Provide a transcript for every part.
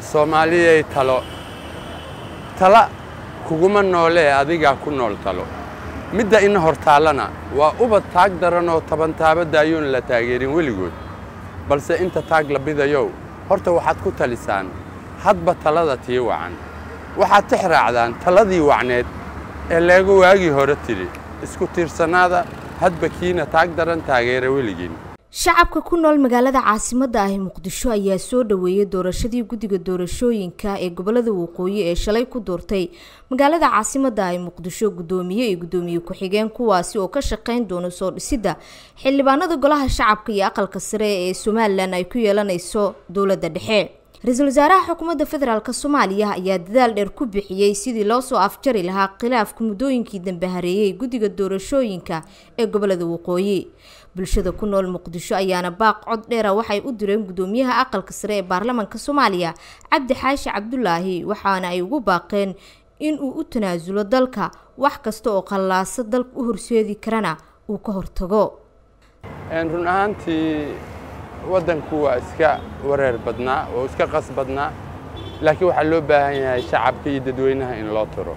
soomaaliyay talo tala kuguma noolee adigaa ku nool talo midda ina hortaallana waa ubad taag daran oo tabantaaba daayuun la taageerin weligood balse inta taag la bidayow horta waxaad ku talisaan hadba talada tii wacan waxaad tix raacdaan taladii wacneed ee leega waagii hore tidhi isku tiirsanaada hadba kiina taag daran taageera weligiin shacabka ku nool magaalada caasimadda ah ee muqdisho ayaa soo dhoweeyay doorashadii guddiga doorashooyinka ee gobolada waqooyi ee shalay ku doortay magaalada caasimadda ah ee muqdisho guddoomiye iyo guddoomiye ku-xigeen kuwaasi oo ka shaqayn doono soo dhisidda xildhibaanada golaha shacabka iyo aqalka sare ee somalilan ay ku yeelanayso dowladda dhexe ra-iisul wasaaraha xukuumadda federaalk soomaaliya ayaa dadaal dheer ku bixiyey sidii loo soo afjari lahaa khilaafka muddooyinkii dambe hareeyay guddiga doorashooyinka ee gobolada waqooyi bulshada ku nool muqdisho ayaana baaq cod dheera waxay u direen guddoomiyaha aqalka sare ee baarlamaanka soomaaliya cabdi xaashi cabdulaahi waxaana ay ugu baaqeen inuu u tanaasulo dalka wax kasta oo qallaaso dalka u horseedi karana uu ka hortago run ahaantii waddanku waa iska wareer badnaa oo iska qas badnaa laakiin waxaa loo baahan yahay shacabka iyo dadweynaha in loo tiro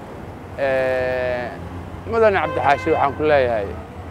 mudane cabdixaashi waxaan ku leeyahay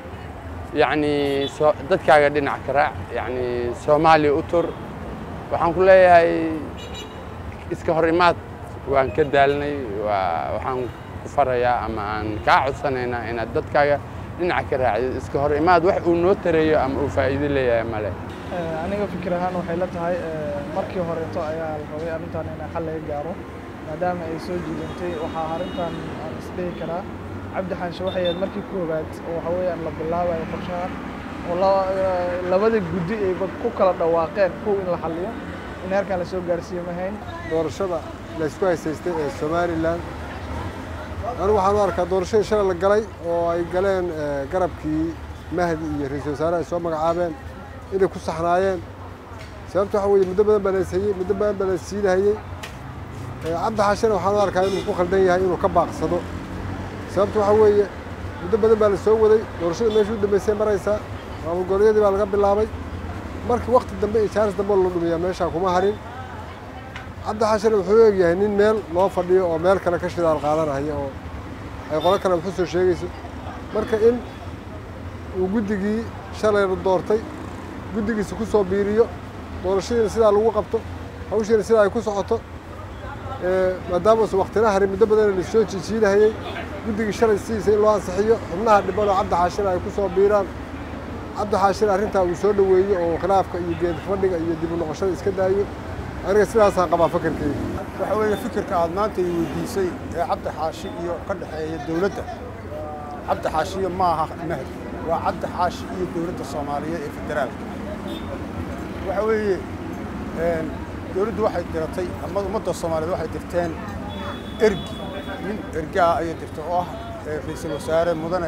yacnii dadkaaga dhinac ka raac yacnii soomaaliya u tur waxaan ku leeyahay iska hor imaad waan ka daalnay waxaan ku farayaa ama aan kaa codsanaynaa inaad dadkaaga dhinaca ka raacdid iska hor imaad wax uu noo tareeyo ama uu faa'iido leeyahay male aniga fikir ahaan waxay la tahay markii horeeto ayaa la rabay arrintan in xal laga gaaro maadaama ay soo jiidantay waxaa arrintan aan isdhihi karaa cabdi xaanshe waxay ahayd markii koowaad oo waxa weeyaan la bilaabayo qorshahan oo labada guddi ay ku kala dhawaaqeen kow in la xalliyo in heerkan la soo gaarsiiyo mahayn doorashada la isku haysaystay ee somalilan anigu waxaan u arkaa doorashadii shalay la galay oo ay galeen garabkii mahdi iyo ra-iisul wasaare ay soo magacaabeen inay ku saxnaayeen sababta waxa weeye muddo badan baa la ishayey muddo badan baa la siinahayey cabdi xaashena waxaan u arkaa inuu ku khaldan yahay inuu ka baaqsado sababta waxa weeye muddo badan baa la soo waday doorashada meeshuu dambaysay maraysaa maamulgoboleedyadii baa laga bilaabay markii wakti dambe iyo jaaris dambe la dhumiyaa meeshaa kuma harin cabdi xaashena wuxuu eegyahay nin meel loo fadhiyo oo meel kale ka shidaal qaadanaya oo ay qolo kale waxu soo sheegayso marka in uu guddigii shalay la doortay guddigiisa ku soo biiriyo doorashadiina sidaa lagu qabto hawshiina sidaa ay ku socoto maadaama uusan waktina harin muddo badana la soo jiijiidahayey guddigii shalay sidiisa in loo ansixiyo xubnaha dhiban oo cabdi xaashina ay ku soo biiraan cabdi xaashina arrintaa uu soo dhoweeyo oo khilaafka iyo geed fadhiga iyo dib u noqoshada iska daayo aniga sidaasaan qabaa fakarkeyga waxa weeye fikirka aad maanta i weydiisay ee cabdi xaashi iyo ka dhexeeya dowladda cabdi xaashiyo ma aha mahdi waa cabdi xaashi iyo dowladda soomaaliyeed ee federaalka waxa weeye dowladdu waxay diratay ama ummadda soomaaliyeed waxay dirteen ergi nin ergi ah ayay dirtay oo ah ra-iisul wasaare mudane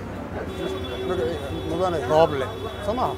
mudane rooble soo maaha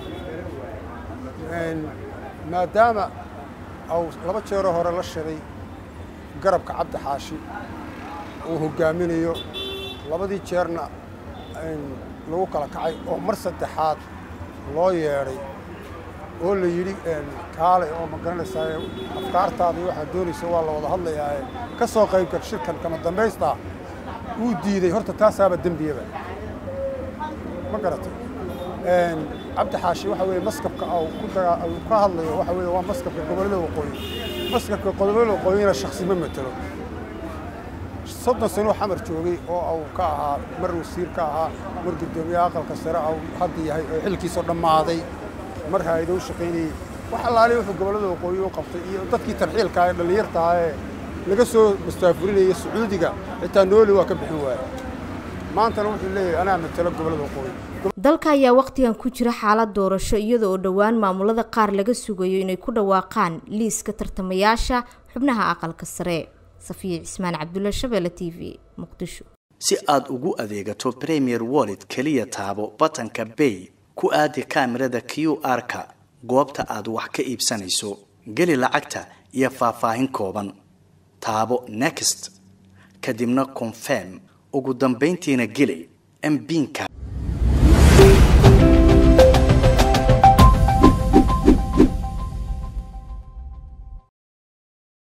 maadaama au laba jeeroo hore la shiray garabka cabdi xaashi uu hoggaaminayo labadii jeerna lagu kala kacay oo mar saddexaad loo yeedhay oo la yidhi kaale oo ma garanaysaa afkaartaada iyo waxaad doonaysa waa la wada hadlayaa ka soo qaybgal shirkan kama dambaystaa wuu diiday horta taasaaba dembiyaba ma garatay cabdi xaashi waxa weeye maskabka ku ka hadlayo waxa weeye waa maskabka gobollada waqooyi maskabka gobollada waqooyina shaksi ma matelo soddon sanoo xamar joogay oo uu ka ahaa mar wasiir ka ahaa mar guddoomiyaha aqalka sare uu hadda yahay oo xilkiisoo dhammaaday mar hayado u shaqaynayey wax allaale wuxuu gobollada waqooyi u qabtay iyo dadkii tarxiilka ee dhallinyartaa ee laga soo mustaafurinaya sacuudiga xitaa nooli waa ka bixin waaya maantana wuxuu leeyahay anaa matelo gobollada waqooyi dalka ayaa wakhtigan ku jira xaalad doorasho iyada oo dhowaan maamulada qaar laga sugayo inay ku dhawaaqaan liiska tartamayaasha xubnaha aqalka sare safiya cismaan cabdulla shabeelle t v muqdisho si aad ugu adeegato premier wallet keliya taabo batanka bay ku aadi kaamirada q r-ka goobta aad wax ka iibsanayso geli lacagta iyo faahfaahin kooban taabo next kadibna confirm ugu dambayntiina geli mbiinka